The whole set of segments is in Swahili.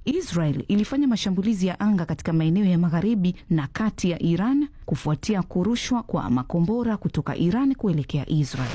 Israel ilifanya mashambulizi ya anga katika maeneo ya magharibi na kati ya Iran kufuatia kurushwa kwa makombora kutoka Iran kuelekea Israel.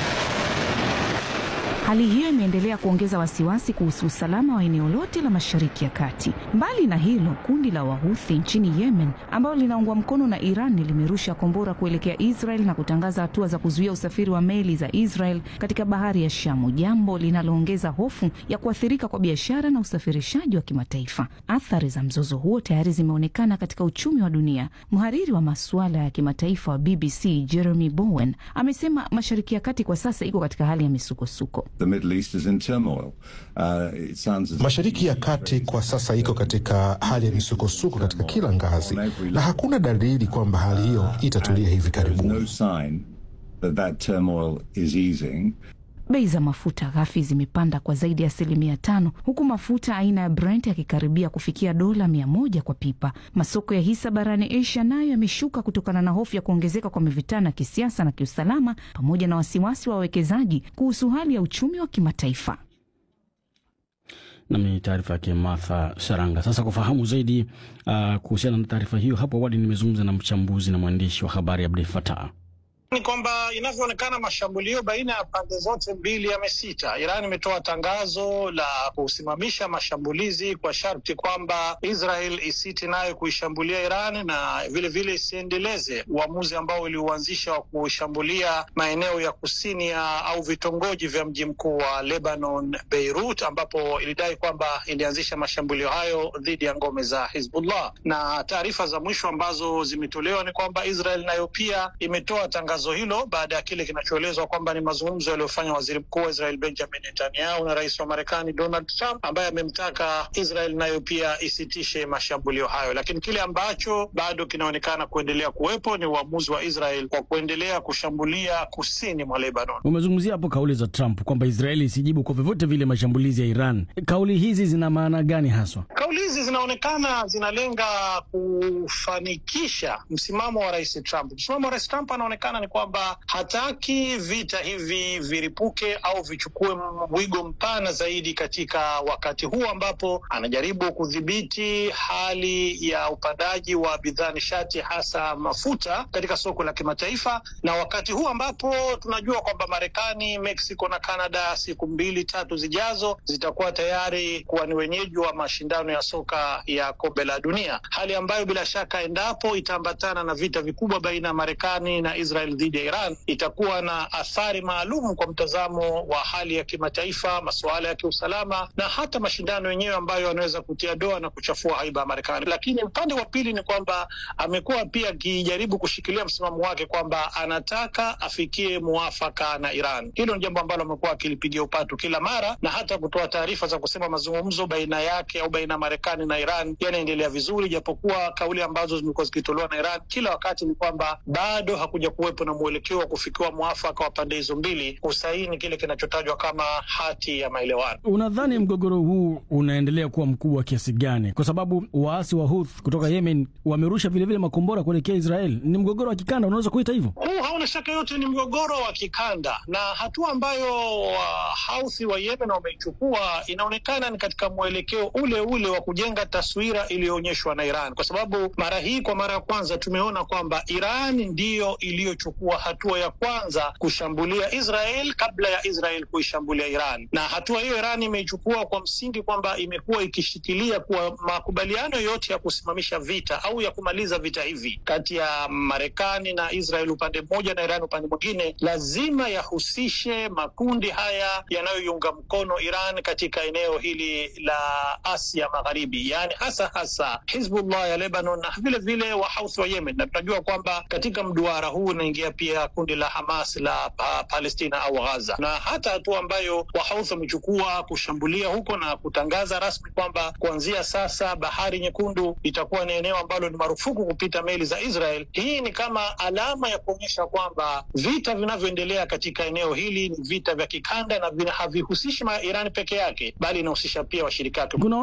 Hali hiyo imeendelea kuongeza wasiwasi kuhusu usalama wa eneo lote la Mashariki ya Kati. Mbali na hilo, kundi la Wahuthi nchini Yemen ambalo linaungwa mkono na Iran limerusha kombora kuelekea Israel na kutangaza hatua za kuzuia usafiri wa meli za Israel katika bahari ya Shamu, jambo linaloongeza hofu ya kuathirika kwa biashara na usafirishaji wa kimataifa. Athari za mzozo huo tayari zimeonekana katika uchumi wa dunia. Mhariri wa masuala ya kimataifa wa BBC Jeremy Bowen amesema Mashariki ya Kati kwa sasa iko katika hali ya misukosuko. The Middle East is in turmoil. Uh, it sounds as Mashariki ya Kati kwa sasa iko katika hali ya misukosuko katika kila ngazi, na hakuna dalili kwamba hali hiyo itatulia hivi there is karibuni. no sign that that turmoil is easing. Bei za mafuta ghafi zimepanda kwa zaidi ya asilimia tano huku mafuta aina ya Brent yakikaribia kufikia dola mia moja kwa pipa. Masoko ya hisa barani Asia nayo yameshuka kutokana na hofu ya kuongezeka kwa mivutano ya kisiasa na kiusalama pamoja na wasiwasi wa wawekezaji kuhusu hali ya uchumi wa kimataifa. Nam ni taarifa yake Martha Saranga. Sasa kufahamu zaidi uh, kuhusiana na taarifa hiyo, hapo awali nimezungumza na mchambuzi na mwandishi wa habari Abdul Fatah. ni kwamba inavyoonekana mashambulio baina ya pande zote mbili yamesita. Iran imetoa tangazo la kusimamisha mashambulizi kwa sharti kwamba Israel isiti nayo kuishambulia Iran na vile vile isiendeleze uamuzi ambao uliuanzisha wa kushambulia maeneo ya kusini ya au vitongoji vya mji mkuu wa Lebanon, Beirut, ambapo ilidai kwamba ilianzisha mashambulio hayo dhidi ya ngome za Hizbullah. Na taarifa za mwisho ambazo zimetolewa ni kwamba Israel nayo pia imetoa tangazo hilo baada ya kile kinachoelezwa kwamba ni mazungumzo yaliyofanya waziri mkuu wa Israel Benjamin Netanyahu na rais wa Marekani Donald Trump, ambaye amemtaka Israel nayo pia isitishe mashambulio hayo. Lakini kile ambacho bado kinaonekana kuendelea kuwepo ni uamuzi wa Israel kwa kuendelea kushambulia kusini mwa Lebanon. Umezungumzia hapo kauli za Trump kwamba Israeli isijibu kwa vyovyote vile mashambulizi ya Iran. Kauli hizi zina maana gani haswa? Kauli hizi zinaonekana zinalenga kufanikisha msimamo wa rais Trump. Msimamo wa rais Trump anaonekana ni kwamba hataki vita hivi viripuke au vichukue wigo mpana zaidi katika wakati huu ambapo anajaribu kudhibiti hali ya upandaji wa bidhaa nishati, hasa mafuta katika soko la kimataifa, na wakati huu ambapo tunajua kwamba Marekani, Mexico na Canada siku mbili tatu zijazo zitakuwa tayari kuwa ni wenyeji wa mashindano ya soka ya kombe la dunia, hali ambayo bila shaka endapo itaambatana na vita vikubwa baina ya Marekani na Israel dhidi ya Iran itakuwa na athari maalum kwa mtazamo wa hali ya kimataifa, masuala ya kiusalama na hata mashindano yenyewe ambayo yanaweza kutia doa na kuchafua haiba ya Marekani. Lakini upande wa pili ni kwamba amekuwa pia akijaribu kushikilia msimamo wake kwamba anataka afikie muafaka na Iran. Hilo ni jambo ambalo amekuwa akilipigia upatu kila mara na hata kutoa taarifa za kusema mazungumzo baina yake au baina ya Marekani na Iran yanaendelea vizuri, japokuwa kauli ambazo zimekuwa zikitolewa na Iran kila wakati ni kwamba bado hakuja kuwepo na mwelekeo wa kufikiwa mwafaka wa pande hizo mbili kusaini kile kinachotajwa kama hati ya maelewano. Unadhani mgogoro huu unaendelea kuwa mkubwa kiasi gani? Kwa sababu waasi wa Houthi kutoka Yemen wamerusha vilevile makombora kuelekea Israel. Ni mgogoro wa kikanda, unaweza kuita hivyo? Huu hauna shaka yote ni mgogoro wa kikanda, na hatua ambayo Wahouthi wa Yemen wameichukua inaonekana ni katika mwelekeo ule ule wa kujenga taswira iliyoonyeshwa na Iran, kwa sababu mara hii, kwa mara ya kwanza tumeona kwamba Iran ndiyo iliyochukua hatua ya kwanza kushambulia Israel kabla ya Israel kuishambulia Iran, na hatua hiyo Iran imeichukua kwa msingi kwamba imekuwa ikishikilia kuwa makubaliano yote ya kusimamisha vita au ya kumaliza vita hivi kati ya Marekani na Israel upande mmoja na Iran upande mwingine, lazima yahusishe makundi haya yanayoiunga mkono Iran katika eneo hili la Asia Magharibi, yaani hasa hasa Hizbullah ya Lebanon na vile vile Wahouthi wa Yemen, na tunajua kwamba katika mduara huu unaingia pia kundi la Hamas la pa Palestina au Gaza, na hata hatua ambayo Wahouthi wamechukua kushambulia huko na kutangaza rasmi kwamba kuanzia sasa Bahari Nyekundu itakuwa ni eneo ambalo ni marufuku kupita meli za Israel. Hii ni kama alama ya kuonyesha kwamba vita vinavyoendelea katika eneo hili ni vita vya kikanda na vina havihusishi Iran peke yake, bali inahusisha pia washirika wake. Kuna wanaojiuliza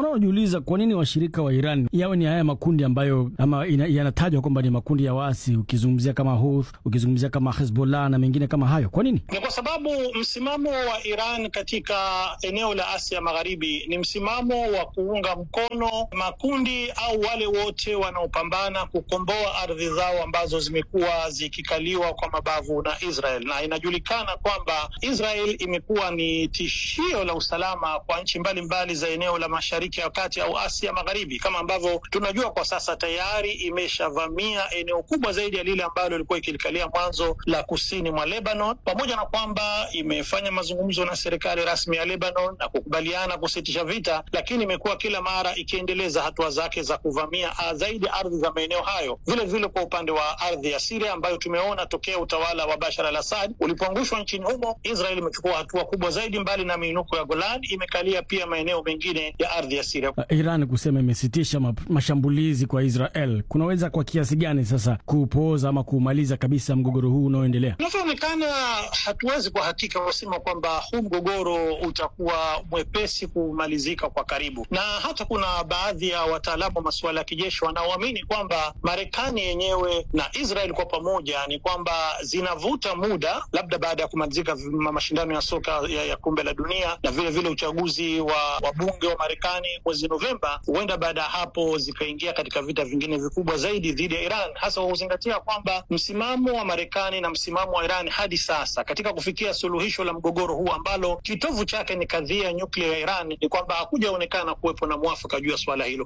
kujiuliza kwa nini washirika wa Iran yawe ni haya makundi ambayo ama yanatajwa kwamba ni makundi ya waasi, ukizungumzia kama Houth, ukizungumzia kama Hezbollah na mengine kama hayo. Kwa nini? Ni kwa sababu msimamo wa Iran katika eneo la Asia Magharibi ni msimamo wa kuunga mkono makundi au wale wote wanaopambana kukomboa ardhi zao ambazo zimekuwa zikikaliwa kwa mabavu na Israel, na inajulikana kwamba Israel imekuwa ni tishio la usalama kwa nchi mbalimbali za eneo la Mashariki ya Kati au Asia Magharibi, kama ambavyo tunajua kwa sasa tayari imeshavamia eneo kubwa zaidi ya lile ambalo ilikuwa ikilikalia mwanzo la kusini mwa Lebanon, pamoja na kwamba imefanya mazungumzo na serikali rasmi ya Lebanon na kukubaliana kusitisha vita, lakini imekuwa kila mara ikiendeleza hatua zake za kuvamia zaidi ardhi za maeneo hayo. Vile vile kwa upande wa ardhi ya Siria ambayo tumeona tokea utawala wa Bashar al Assad ulipoangushwa nchini humo, Israel imechukua hatua kubwa zaidi. Mbali na miinuko ya Golan, imekalia pia maeneo mengine ya ardhi ya Siria. Iran kusema imesitisha mashambulizi kwa Israel kunaweza kwa kiasi gani sasa kupooza ama kumaliza kabisa mgogoro huu unaoendelea? Inavyoonekana, hatuwezi kwa hakika kusema kwamba huu mgogoro utakuwa mwepesi kumalizika kwa karibu, na hata kuna baadhi ya wataalamu wa masuala ya kijeshi wanaoamini kwamba Marekani yenyewe na Israel kwa pamoja ni kwamba zinavuta muda, labda baada ya kumalizika mashindano ya soka ya, ya kombe la dunia na vile vile uchaguzi wa wabunge wa Marekani mwezi Novemba, huenda baada ya hapo zikaingia katika vita vingine vikubwa zaidi dhidi ya Iran, hasa kwa kuzingatia kwamba msimamo wa Marekani na msimamo wa Iran hadi sasa katika kufikia suluhisho la mgogoro huu ambalo kitovu chake ni kadhia ya nyuklia ya Iran ni kwamba hakujaonekana kuwepo na mwafaka juu ya suala hilo.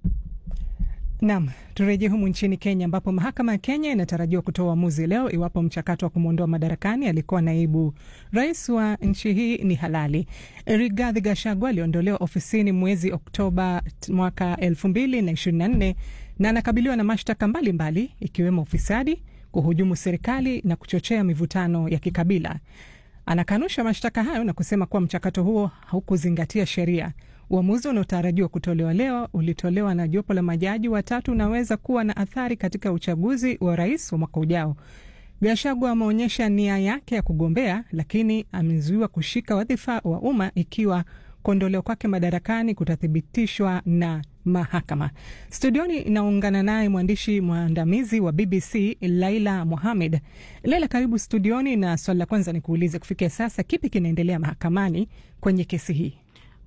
Naam, turejee humu nchini Kenya ambapo mahakama ya Kenya inatarajiwa kutoa uamuzi leo iwapo mchakato wa kumwondoa madarakani alikuwa naibu rais wa nchi hii ni halali. Rigathi Gachagua aliondolewa ofisini mwezi Oktoba mwaka elfu mbili na ishirini na nne na anakabiliwa na mashtaka mbalimbali ikiwemo ufisadi, kuhujumu serikali na kuchochea mivutano ya kikabila. Anakanusha mashtaka hayo na kusema kuwa mchakato huo haukuzingatia sheria. Uamuzi unaotarajiwa kutolewa leo ulitolewa na jopo la majaji watatu unaweza kuwa na athari katika uchaguzi wa rais wa mwaka ujao. Gachagua ameonyesha nia yake ya kugombea, lakini amezuiwa kushika wadhifa wa umma ikiwa kuondolewa kwake madarakani kutathibitishwa na mahakama. Studioni inaungana naye mwandishi mwandamizi wa BBC Laila Mohamed. Laila, karibu studioni, na swali la kwanza ni kuulize, kufikia sasa kipi kinaendelea mahakamani kwenye kesi hii?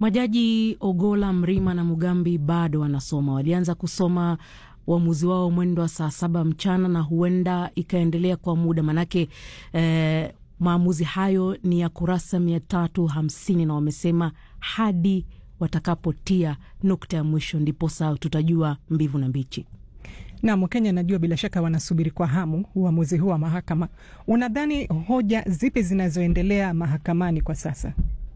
Majaji Ogola, Mrima na Mugambi bado wanasoma. Walianza kusoma uamuzi wao mwendo wa saa saba mchana na huenda ikaendelea kwa muda manake, eh, maamuzi hayo ni ya kurasa mia tatu hamsini na wamesema hadi watakapotia nukta ya mwisho ndiposa tutajua mbivu na mbichi. Nam, Wakenya najua bila shaka wanasubiri kwa hamu uamuzi huu wa mahakama. Unadhani hoja zipi zinazoendelea mahakamani kwa sasa?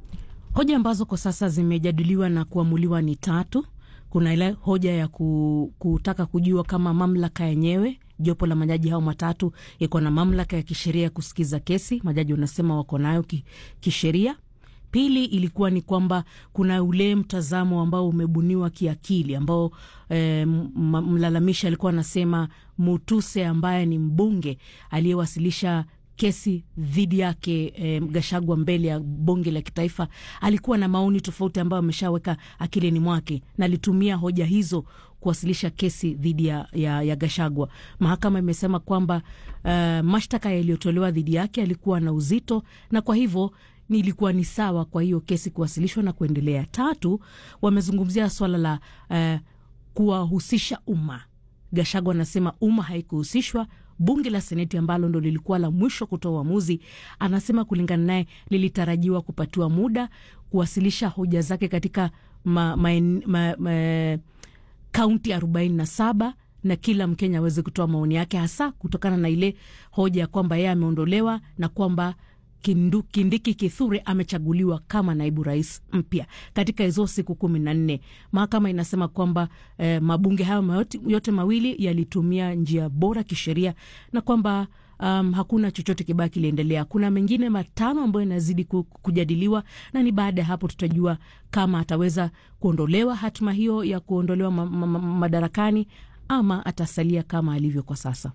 Hoja ambazo kwa sasa zimejadiliwa na kuamuliwa ni tatu. Kuna ile hoja ya ku, kutaka kujua kama mamlaka yenyewe, jopo la majaji hao matatu iko na mamlaka ya kisheria ya kusikiza kesi. Majaji wanasema wako nayo ki, kisheria. Pili ilikuwa ni kwamba kuna ule mtazamo ambao umebuniwa kiakili ambao e, mlalamishi alikuwa anasema Mutuse ambaye ni mbunge aliyewasilisha kesi dhidi yake e, Gashagwa mbele ya bunge la kitaifa alikuwa na maoni tofauti ambayo ameshaweka akilini mwake na alitumia hoja hizo kuwasilisha kesi dhidi ya, ya, ya Gashagwa. Mahakama imesema kwamba uh, mashtaka yaliyotolewa dhidi yake alikuwa na uzito na kwa hivyo ilikuwa ni sawa kwa hiyo kesi kuwasilishwa na kuendelea. Tatu, wamezungumzia swala la uh, kuwahusisha umma. Gashagwa anasema umma haikuhusishwa. Bunge la Seneti ambalo ndo lilikuwa la mwisho kutoa uamuzi, anasema kulingana naye lilitarajiwa kupatiwa muda kuwasilisha hoja zake katika ma, ma, ma, ma, kaunti arobaini na saba na kila Mkenya aweze kutoa maoni yake, hasa kutokana na ile hoja ya kwamba yeye ameondolewa na kwamba Kindu, Kindiki Kithure amechaguliwa kama naibu rais mpya katika hizo siku kumi na nne. Mahakama inasema kwamba eh, mabunge hayo yote mawili yalitumia njia bora kisheria na kwamba um, hakuna chochote kibaya kiliendelea. Kuna mengine matano ambayo inazidi kujadiliwa na ni baada ya hapo tutajua kama ataweza kuondolewa hatima hiyo ya kuondolewa ma ma ma madarakani ama atasalia kama alivyo kwa sasa.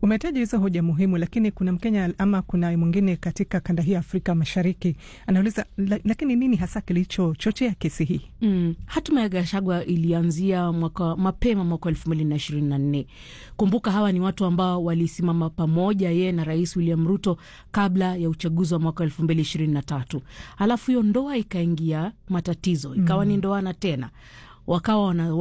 Umetaja hizo hoja muhimu, lakini kuna Mkenya ama kuna mwingine katika kanda hii ya Afrika Mashariki anauliza la, lakini nini hasa kilichochochea kesi hii? Mm. Hatima ya Gachagua ilianzia mwaka, mapema mwaka elfu mbili na ishirini na nne. Kumbuka hawa ni watu ambao walisimama pamoja yeye na Rais William Ruto kabla ya uchaguzi wa mwaka elfu mbili ishirini na tatu. Halafu hiyo ndoa ikaingia matatizo, ikawa mm. ni ndoana tena, wakawa wana